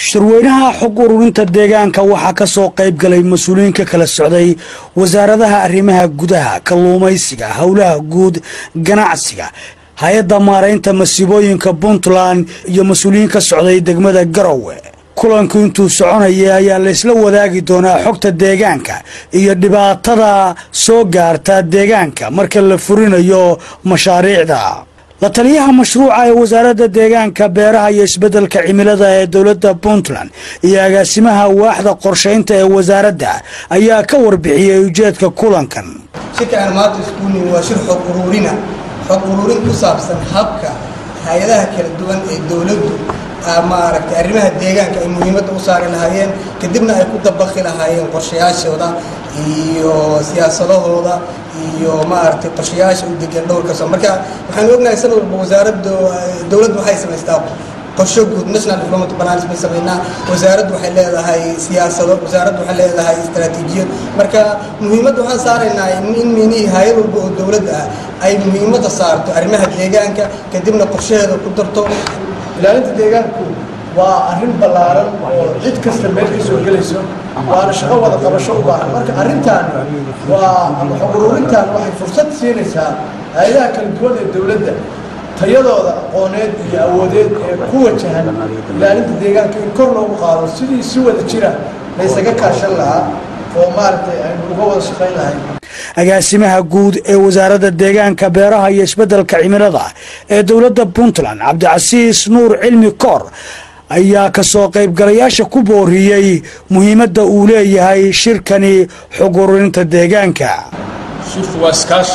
shirweynaha xog ururinta deegaanka waxaa ka soo qayb galay mas-uuliyiin ka kala socday wasaaradaha arrimaha gudaha kalluumaysiga howlaha guud ganacsiga hay-adda maaraynta masiibooyinka puntland iyo mas-uuliyiin ka socday degmada garowe kulanku intuu soconaya ayaa laysla wadaagi doonaa xogta deegaanka iyo dhibaatada soo gaarta deegaanka marka la furinayo mashaariicda la taliyaha mashruuca ee wasaaradda deegaanka beeraha iyo isbeddelka cimilada ee dowladda puntland iyo agaasimaha waaxda qorshaynta ee wasaaradda ayaa ka warbixiyey ujeedka kulankan shirka aan maanta isku nimi waa shir xog uruurina xog uruurin ku saabsan habka hay-adaha kala duwan ee dowladdu maaragtay arrimaha deegaanka ay muhiimadda u saari lahaayeen kadibna ay ku dabaqi lahaayeen qorshayaashooda iyo siyaasadahooda iyo maaragtay qorshayaasha u degan dhowrka soo marka waxaan ognahay sanad walba wasaaradda dowladdu waxay samaystaa qorsho guud national development plans bay samaynaa wasaaraddu waxay leedahay siyaasado wasaaraddu waxay leedahay istaraatiijiyad marka muhiimadda waxaan saaraynaa in minihii hay-ad walba oo dowladda ah ay muhiimadda saarto arrimaha deegaanka kadibna qorshaheeda ku darto ilaalinta deegaanku waa arrin ballaaran oo cid kasta meel ka soo gelayso waana shaqo wada qabasho u baahan marka arrintan waa ama xog ururintan waxay fursad siinaysaa hay-adaha kala duwan ee dowladda tayadooda aqooneed iyo awoodeed ee ku wajahan ilaalinta deegaanka in kor loogu qaado sidii si wada jira laysaga kaashan lahaa oo maaragtay aynu uga wada shaqayn lahayn agaasimaha guud ee wasaaradda deegaanka beeraha iyo isbeddelka cimilada ee dowladda puntland cabdicasiis nuur cilmi koor ayaa ka soo qaybgalayaasha ku booriyey muhiimadda uu leeyahay shirkani xog ururinta deegaanka shirku waa iskaashi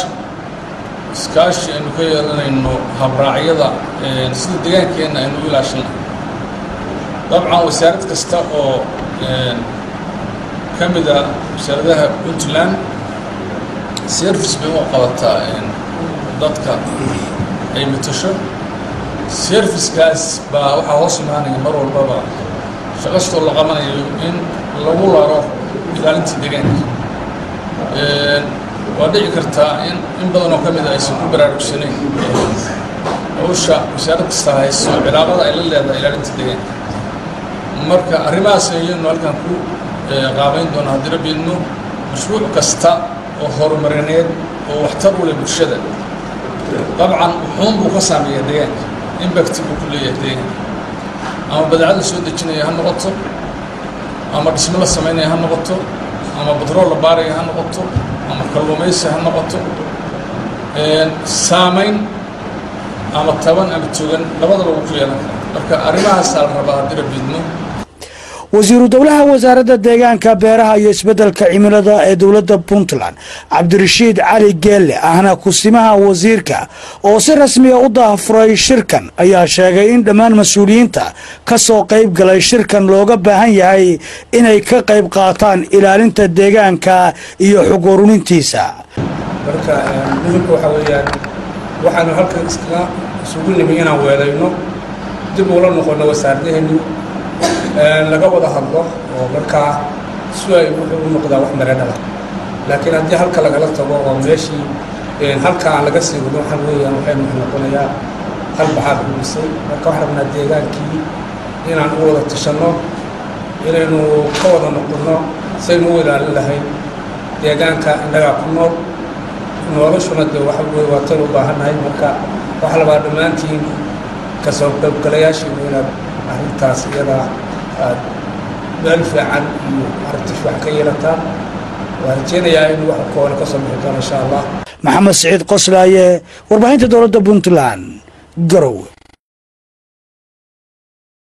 iskaashi aynu ka yeelanayno habraacyada sida deegaankeenna aynu u ilaashanay dabcan wasaarad kasta oo ka mid a wasaaradaha puntland service bay u qabataa dadka ay matasho servicekaas baa waxaa hoos imaanaya mar walbaba shaqastoo la qabanayo in lagu laro ilaalinta deegaanka waa dhici kartaa in in badan oo ka mid a aysan ku baraarugsanayn hawsha wasaarad kasta hayso cilaaqada ay la leedahay ilaalinta deegaanka marka arrimahaas ayaynu halkan ku qaabayn doona haddii rabbiidno mashruuc kasta oo horumarineed oo waxtar u leh bulshada dabcan wuxuun buu ka saameeyaa deegaanka imbacti buu ku leeyahay deegaanka ama badeecad la soo dejinaya ha noqoto ama dhismo la samaynaya ha noqoto ama batrool la baaraya ha noqoto ama kalluumaysi ha noqoto saamayn ama taban ama togan labadaba wuu ku yeelan karaa marka arrimahaasaa la rabaa haddii rabbiidno wasiiru dowlaha wasaaradda deegaanka beeraha iyo isbeddelka cimilada ee dowladda puntland cabdirashiid cali geelle ahna kusimaha wasiirka oo si rasmiya u daafuray shirkan ayaa sheegay in dhammaan mas-uuliyiinta ka soo qayb galay shirkan looga baahan yahay inay ka qayb qaataan ilaalinta deegaanka iyo xog ururintiisa marka muhimka waxaa weeyaan waxaanu halkan iskaga isugu nimi inaan weelayno dib ula noqono wasaaradaheeni laga wada hadlo oo markaa si ay wuxuu u noqdaa wax mareedhala laakiin haddii halka lagala tago oo meeshii halka aan laga sii wadin waxaan weeyaan waxaynu wax noqonayaa hal baxaad ulisay marka waxaan rabnaa deegaankii inaan u wada tashanno inaynu ka wada noqonno saynu u ilaalin lahayn deegaanka innagaa ku nool noloshuna dee waxa weye waa tan u baahannahay marka waxaa labaa dhammaantiin kasoo qaybgalayaashiinu inaad arrintaas iyadaa aad meel fiican iyo aragti fiican ka yeelataan waan rajeynayaa in wax kooban ka soo bixi doono insha allah maxamed siciid qoslaaye warbaahinta dowladda puntland garowe